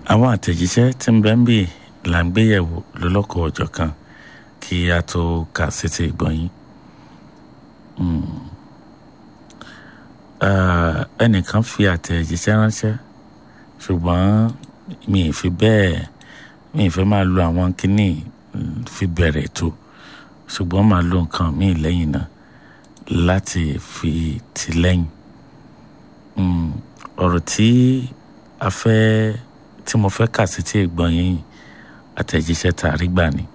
àwọn àtẹ̀jíṣẹ́ tí ń bẹ ń bì là ń gbéyẹ̀wò lọ́lọ́kọ̀ ọjọ́ kan kí a tó kà sétí ìgbọ̀nyín. ẹnìkan fi àtẹ̀jíṣẹ́ ránṣẹ́ ṣùgbọ́n mi ì fi bẹ́ẹ̀ mi ì fẹ́ máa lo àwọn kínní fi bẹ̀rẹ̀ tó ṣùgbọ́n máa lo nǹkan míì lẹ́yìn náà láti fi tì lẹ́yìn. ọ̀rọ̀ tí a fẹ́ tí mo fẹ́ kà sí tí ìgbọ̀n yín àtẹ̀jíṣẹ́ tá a rí gbà ni.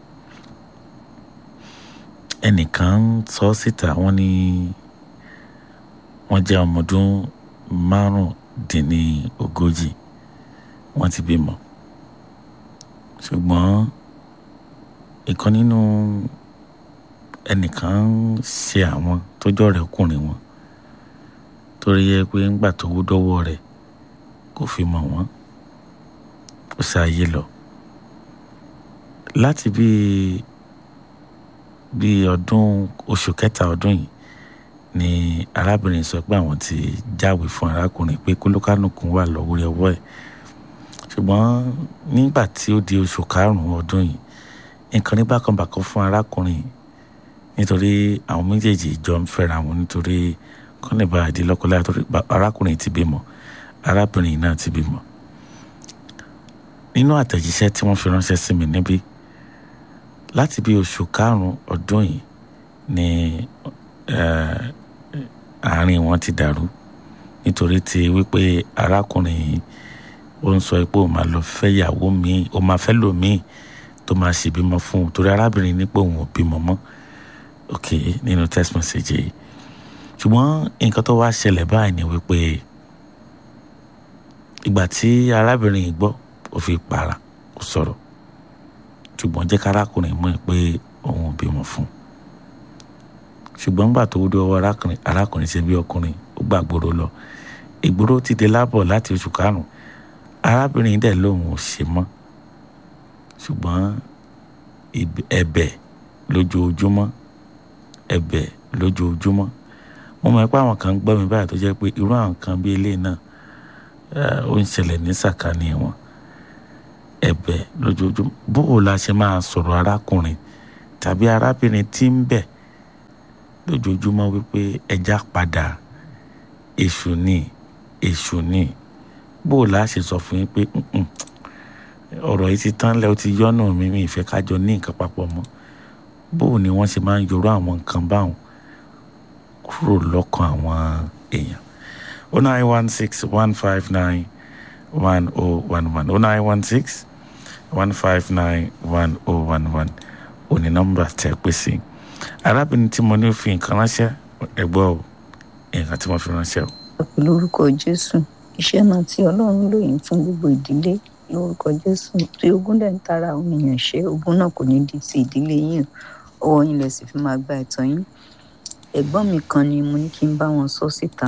ẹnìkan sọ síta wọ́n ní wọ́n jẹ́ ọmọ ọdún márùndínlógójì wọ́n ti bímọ ṣùgbọ́n ìkan nínú ẹnìkan ṣe àwọn tó jọ rẹ̀ ọkùnrin wọn torí yẹ pé ńgbà tó wú dọ́wọ́ rẹ̀ kò fi mọ̀ wọ́n ó ṣàyè lọ láti bí bí ọdún oṣù kẹta ọdún yìí ni arábìnrin sọ pé àwọn ti jáwèé fún arákùnrin pé kólókánùkùn wà lọ́wọ́ ọwọ́ ẹ̀ ṣùgbọ́n nígbà tí ó di oṣù karùn-ún ọdún yìí nǹkan ní bákanbàkan fún arákùnrin nítorí àwọn méjèèjì jọ ń fẹ́ra wọn nítorí kọ́ lè bá àdí lọ́kọ́láyà torí arákùnrin ti bímọ arábìnrin náà ti bímọ nínú àtẹ̀jíṣẹ́ tí wọ́n fi ránṣẹ́ sí mi níbí láti bí oṣù karùn-ún ọdún yìí ni àárín wọn ti dàrú nítorí ti wípé arákùnrin yìí ó ń sọ pé ó máa lọ fẹ́ ìyàwó míì ó máa fẹ́ lò míì tó máa ṣèbímọ fún un torí arábìnrin ní pé òun ò bímọ mọ́ ok nínú text message yìí ṣùgbọ́n nǹkan tó wá ṣẹlẹ̀ báyìí ni wípé ìgbà tí arábìnrin yìí gbọ́ ó fi para ó sọ̀rọ̀ ṣùgbọ́n jẹ́ kárákùnrin mọ̀ pé òun ò bímọ fún un ṣùgbọ́n nígbà tó wúdó ọwọ́ arákùnrin ṣe bí ọkùnrin ó gbàgbóró lọ ìgboro ti dé lábọ̀ láti oṣù karùn-ún arábìnrin dẹ̀ lòun ò ṣe mọ́ ṣùgbọ́n ẹ̀bẹ̀ lójoojúmọ́ ẹ̀bẹ̀ lójoojúmọ́ mo mọ̀ pé àwọn kan gbọ́ mi báyìí tó jẹ́ pé irú àwọn kan bíi eléyìí náà ó ń ṣẹlẹ̀ ní sàkání wọn ẹ̀bẹ̀ lójoojúmọ́ bó o la ṣe máa sọ̀rọ̀ arákùnrin tàbí arábìnrin tí ń bẹ̀ lójoojúmọ́ wípé ẹja padà èṣù ni èṣù ni bó o la ṣe sọ fún yín pé ọ̀rọ̀ yìí ti tán lẹ́ o ti yọ́nà mi mi ìfẹ́ kájọ ní nǹkan papọ̀ mọ́ bó o ni wọ́n ṣe máa ń yọrọ àwọn nǹkan báwọn kúrò lọ́kàn àwọn èèyàn o nine one six one five nine one oh one one o nine one six one five nine one oh one one òní nọ́mbà tẹ́ pé sí arábìnrin tí mo ní fi nǹkan ránṣẹ́ ẹ̀gbọ́ o nǹkan tí mo fi ránṣẹ́ o. lórúkọ jésù iṣẹ́ náà tí ọlọ́run lò yín fún gbogbo ìdílé lórúkọ jésù tí ogun dẹ̀ ń tara àwọn èèyàn ṣe ogun náà kò ní di ti ìdílé yín ọwọ́ yín lẹ sì fi máa gba ẹ̀tọ́ yín ẹ̀gbọ́n mi kan ni mo ní kí n bá wọn sọ síta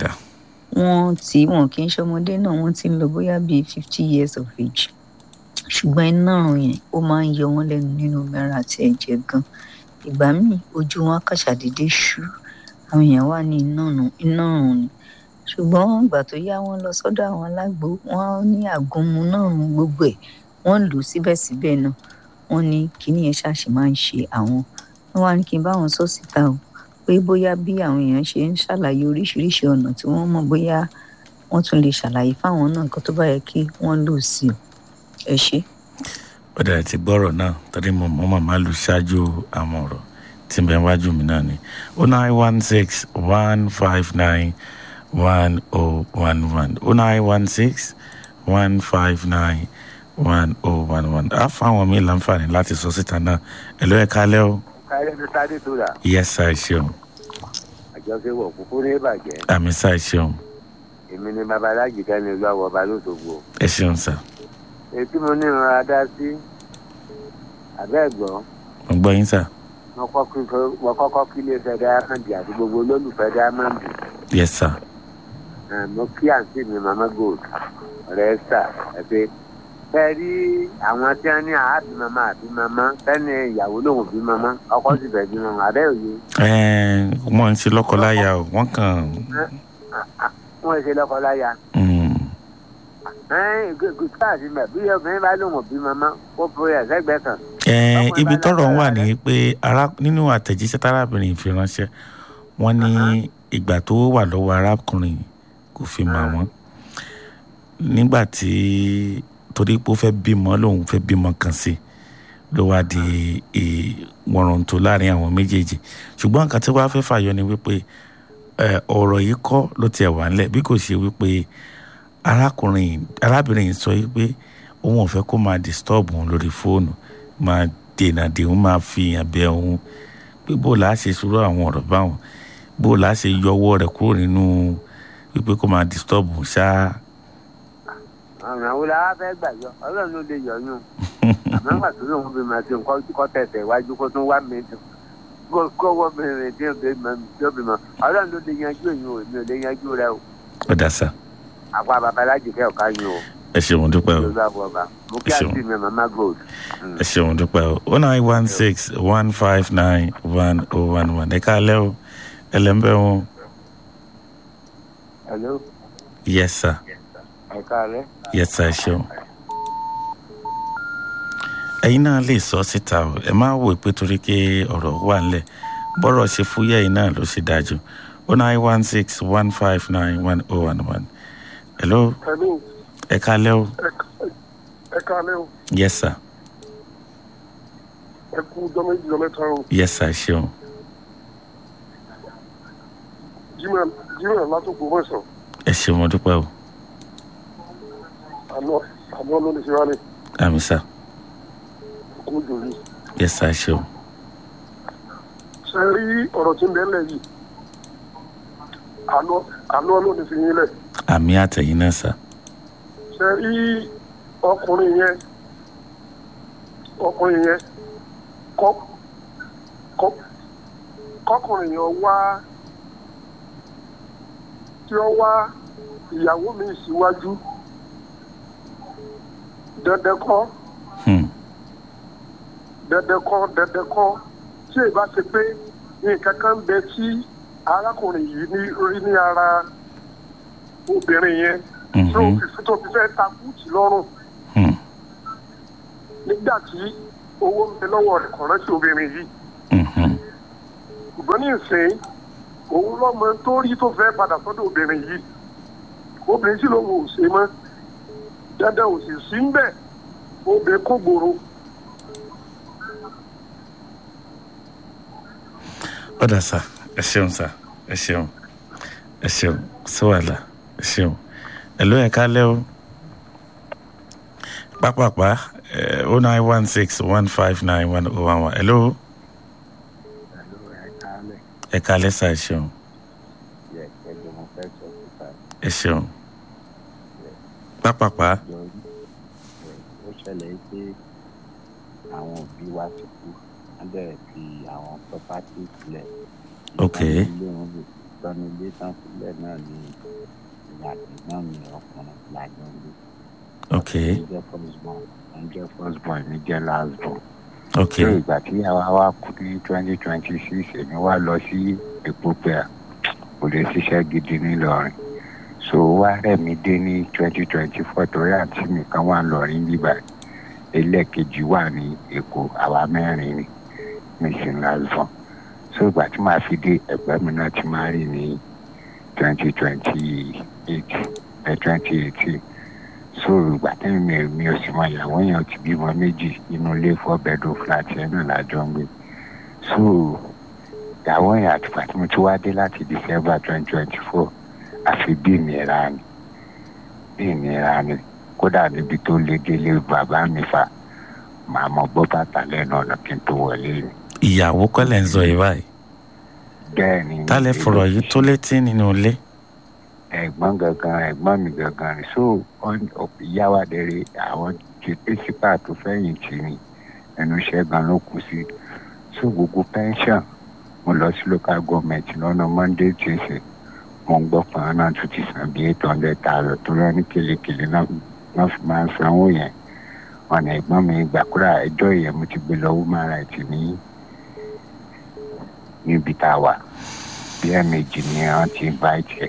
wọn tí wọn kì í ṣọmọdé náà wọn ti ń lọ bóyá bíi fifty years of age ṣùgbọ́n iná àrùn yẹn ó máa ń yọ wọ́n lẹ́nu nínú mẹ́rin àti ẹ̀jẹ̀ gan ìgbà míì ojú wọn kàṣàdédé ṣú àwọn èèyàn wà ní iná àrùn ni ṣùgbọ́n ìgbà tó yá wọn lọ sọ́dọ̀ àwọn alágbo wọn ní àgúnmu náà rùn gbogbo ẹ̀ wọ́n lò síbẹ̀síbẹ̀ náà wọ́n ní kíní yẹn ṣàṣì máa ń ṣe àwọn wọ́n wá ní kí n bá wọn sọ síta o pé bóyá bí àwọn èèyàn ṣe ń ṣàlàyé oríṣiríṣi ọ̀nà tí wọ́n mọ̀ bóyá wọ́n tún lè ṣàlàyé fáwọn náà nǹkan tó bá yẹ kí wọ́n lò sí o ẹ ṣe. ó dẹ̀ ti gbọ́rọ̀ náà torí mo mọ̀ màmá lu ṣáájú àwọn ọ̀rọ̀ tí ń bẹ wájú mi náà ni o nine one six one five nine one oh one one o nine one six one five nine one oh one one a fáwọn mi láǹfààní láti sọ síta náà ẹ ló ẹ kálẹ́ o. kálẹ̀ ní sáré tó rà. yes sir ṣeun. àjọṣepọ̀ kúkú ní ìbàjẹ́. àmì sir ṣeun. èmi ni babaláji kẹ́ni ìlú àwọ̀ ọba lóṣogbo. ẹ ṣeun sir. ètí mo ní ìrora dá sí abẹ́ẹ̀gbọ́n. mo gbọ́ yín sir. mo kọ́kọ́ kí iléeṣẹ́ dáyámọ́ndì àti gbogbo olólùfẹ́ dáyámọ́ndì. yes sir. mo kí àǹtí mi mama gold ọ̀rẹ́ sà ẹ pé bẹ́ẹ̀ rí àwọn tí wọ́n ní àábí mama àbí mama sẹ́ni ìyàwó lòun bí mama ọkọ sì bẹ̀ bí mama àbẹ́ òye. wọ́n ń ṣe lọ́kọláya o wọ́n kàn. wọ́n ń ṣe lọ́kọláya. ẹ̀ẹ́n gòkè àti mẹ́ bí obìnrin bá lóun òbí mọ́mọ́ ó forí ẹ̀ sẹ́gbẹ̀ẹ́ kan. Ẹ, Ọkùnrin ibi bá tọ́rọ̀ ń wà lágbára ní pé ará nínú àtẹ̀jíṣẹ́ tárábìnrin fi ránṣẹ́ wọ́n ní ìgbà tó wà lọ́wọ́ arákùnrin kò fi mọ̀ wọ́n nígbà tí torí pé ó fẹ́ bímọ lòun fẹ́ bímọ kan sí ló wá di ìwọ̀rọ̀ǹtò láàrin àwọn méjèèjì ṣùgbọ́n nǹkan tí wàá fẹ́ fàyọ ni wípé ẹ, ọ̀rọ̀ yìí kọ́ ló tiẹ̀ wà ńlẹ̀ bí kò ṣe wípé arákùnrin arábìnrin yìí sọ wípé òun ò fẹ́ kó máa disturb òun lórí fóònù máa dènà dè òun máa fi hàn bẹ òun pé bó la ṣe sọ̀rọ̀ àwọn ọ̀rọ̀ báwọn bó la ṣe yọ ọwọ́ rẹ̀ kúrò nínú wípé kó máa disturb òun ṣáá ọ̀ràn wo la wá fẹ́ gbà yọ ọlọ́run ló lè yọ yún àmọ́ nígbà tó lóun fi máa ṣe nǹkan kọ́ tẹ̀sẹ̀ iwájú kó tún wá mi dùn kó kó wọ́n bẹ̀rẹ̀ tí ó bí mọ tí ó bí mọ ọlọ́run ló lè yanjú èyí o èmi ò lè yanjú rẹ o ó dà sá àpá babaláji fẹ́ ọ̀ka yín o ẹ ṣeun dúpẹ́ o lórí àbọ̀ ọba mo kí Ẹ ṣeun. àǹtí mi mama gold. ẹ ṣeun dúpẹ́ o oh nine one six one five nine one oh one one ẹ káalẹ́ o ẹ lẹ́ ń bẹ̀ wọn hello yes sir ẹ káàárẹ̀. yes sir ẹ ṣeun. ẹ̀yin náà lè sọ síta o ẹ má wò pé torí pé ọ̀rọ̀ wà ńlẹ̀ bọ́rọ̀ ṣe fúyẹ́ yìí náà ló ṣe dájú oh nine one six one five nine one oh one one hello Hello, ẹ káalẹ́ o ẹ káalẹ́ o, yes sir ẹ kú ọjọ́ méjì ọjọ́ mẹ́ta o. yes sir ẹ ṣeun Jimmy Jimmy látòkò mọ̀sán, ẹ ṣeun mo dúpẹ́ o àná àná ló lè ṣe wálé, àmì sir kú jòlí. yes sir ẹ ṣeun Ṣé ẹ rí ọ̀rọ̀ tí ń bẹ ńlẹ̀ yìí? Àná àná ló lè fi yín lẹ̀. àmì àtẹ̀yìn náà sir Ṣé ẹ rí ọkùnrin yẹn? Ọkùnrin yẹn kọ́ kọ́ kọ́kùnrin yẹn wá tí ó wá ìyàwó mi síwájú dandan kọ́. hmm. dandan kọ́ dandan kọ́ tí èyí bá ṣe pé nǹkan kan ń bẹ tí arákùnrin yìí ní rí ní ara obìnrin yẹn tó Mhm. fi tó fi fẹ́ ta kùtì lọ́rùn Hmm. nígbà tí owó ń bẹ lọ́wọ́ rẹ̀ kọ̀ rántí obìnrin yìí Mhm. ṣùgbọ́n ní ìsìn òun lọ́mọ tó rí tó fẹ́ padà sọ́dọ̀ obìnrin yìí obìnrin sì lòun ò ṣe mọ́ dandan ò sì sí ń bẹ̀ obìnrin kò gbòòrò ó dà sá ẹ ṣeun sá ẹ ṣeun ẹ ṣeun sí wàhálà ẹ ṣeun ẹ ló ẹ kálẹ́ o pápápá oh nine one six one five nine one oh one one hello ẹ kálẹ́ sá ẹ ṣeun ẹ ṣeun pápápá ó ṣẹlẹ̀ pé àwọn òbí wa ti kú wọ́n bẹ̀rẹ̀ fi àwọn pọ́pátì sílẹ̀. Ok. ilé wọn lè tọ́nu ilé tán sílẹ̀ náà ní ìyá àtẹ̀gbọ́n mi ọkùnrin lájọ ń gbé. ok Mo jẹ́ first born mo jẹ́ first born mi jẹ́ last born. ok so ìgbà tí àwa wá kú ní twenty twenty six èmi wá lọ sí èpo pẹ́à kò lè ṣiṣẹ́ gidi nílọrin so wá rẹ̀ mí dé ní twenty twenty four torí àǹtí mi kan wà lọ́rin bíbá ẹlẹ́ẹ̀kejì wà ní èkó àwa mẹ́rin ni mi sì ń lásán so ìgbà tí màá fi dé ẹgbẹ́ mi náà ti máa rí ní twenty twenty eight ẹ twenty eighteen so ìgbà tẹ́mi mi mi ò sì mọ ìyàwó yẹn ti bímọ méjì inú ilé four bedroom flat yẹn náà lájọ ń gbé so ìyàwó yẹn àtìgbà tí mo ti wá dé láti december twenty twenty four àfi bí ìnira ni bí ìnira ni kódà níbi tó lé délé bàbá mi fa màá mọ gbọ́ bàtà lẹ́nu ọ̀nà kí n tó wọlé ni ìyàwó kọ́lẹ̀ ń sọ yìí báyìí bẹ́ẹ̀ ni tálẹ̀ fọ̀rọ̀ yìí tó létí nínú ilé ẹ̀gbọ́n gangan ẹ̀gbọ́n mi gangan ni so ọ́n- ọ̀p- ìyá wa dẹ̀rẹ̀ àwọn ti pírísípà tó fẹ̀yìn tì ní ẹnu iṣẹ́ gan ló kù sí so gbogbo pension mo lọ sí local government lọ́nà monday tuesday mo ń gbọ́ pọn náà tún ti san bí eight hundred thousand tó rán ní kelekele náà náà fi máa ń sanwó yẹn ọ̀nà ẹ̀gbọ́n mi gbàkúrà ẹjọ́ yẹn mo ti gbé lọ woman right ní níbi tá a wà bí ẹ̀ẹ̀mejì ni wọ́n ti invite ẹ̀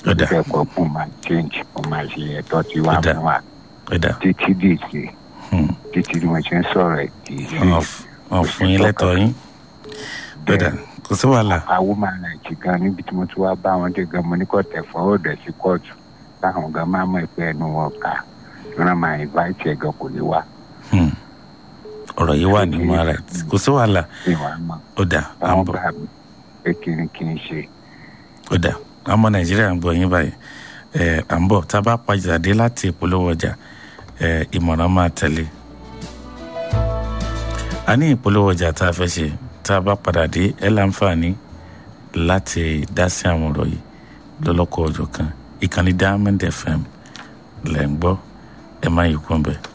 Ó dà. ìfẹ́kọ̀ọ́ kù máa change kó máa ṣe ẹ̀tọ́ tí wàá Ó dà. fún wa ó dà títí dìde Hmm. títí tí mo ṣe ń sọ̀rọ̀ ẹ̀ kì í wọn sí f- wọn fún yín lẹ́tọ̀ọ́ yín ó dà kò sí wàhálà àwọn máa rà jì gan níbi tí mo ti wá bá wọn dé gan mo ní kò tẹ̀ fọwọ́ dẹ̀ sí kóòtù táwọn gan máa mọ̀ pé ẹnu wọn kà lọ́nà máa invite ẹ̀ gan kò lè wá Hmm. ọ̀rọ̀ yìí wà ní human rights kò sí wàhálà ìwà mọ̀ ó dà à ń àwọn bọ̀ gbà mí pé kí ni kí n ṣe. ó dà àmọ́ nàìjíríà ń gbọ́ yín báyìí ẹ̀ à ń bọ̀ tá a bá pàjáde láti ìpolówó ọjà ẹ̀ ìmọ̀ràn máa tẹ̀lé a ní ìpolówó ọjà tá a fẹ́ ṣe tá a bá padà dé ẹ̀ láǹfààní láti dá sí àwọn ọ̀rọ̀ yìí lọ́lọ́kọ̀ ọjọ́ kan ìkànnì diamond fm lẹ̀ ń gbọ́ ẹ̀ má yí kún bẹ́ẹ̀.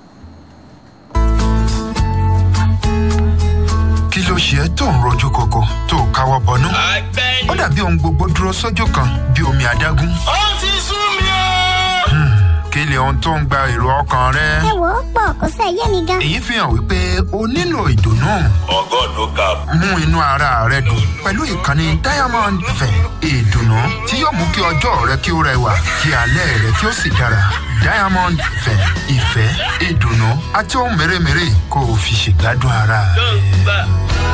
kí ló ṣe ẹ́ tó ń rojú koko tó o káwọ́ bọnú. ó dàbí ohun gbogbo dúró sójú kan bí omi adágún. ó ti sú mi o. kí ni ohun tó ń gba èrò ọkàn rẹ. ẹ wò ó pọ̀ kó sẹ́ yé mi gan. èyí fi hàn wípé o nílò ìdùnnú. ọgọ́ ló ga. mú inú ara rẹ dùn pẹ̀lú ìkànnì diamond fẹ̀ ìdùnnú tí yóò mú kí ọjọ́ rẹ kí ó rẹwà kí alẹ́ rẹ kí ó sì dára. diamond fẹ̀ ìfẹ́ ìdùnnú àti ohun mèremère kó o fi ṣègbádùn ara rẹ.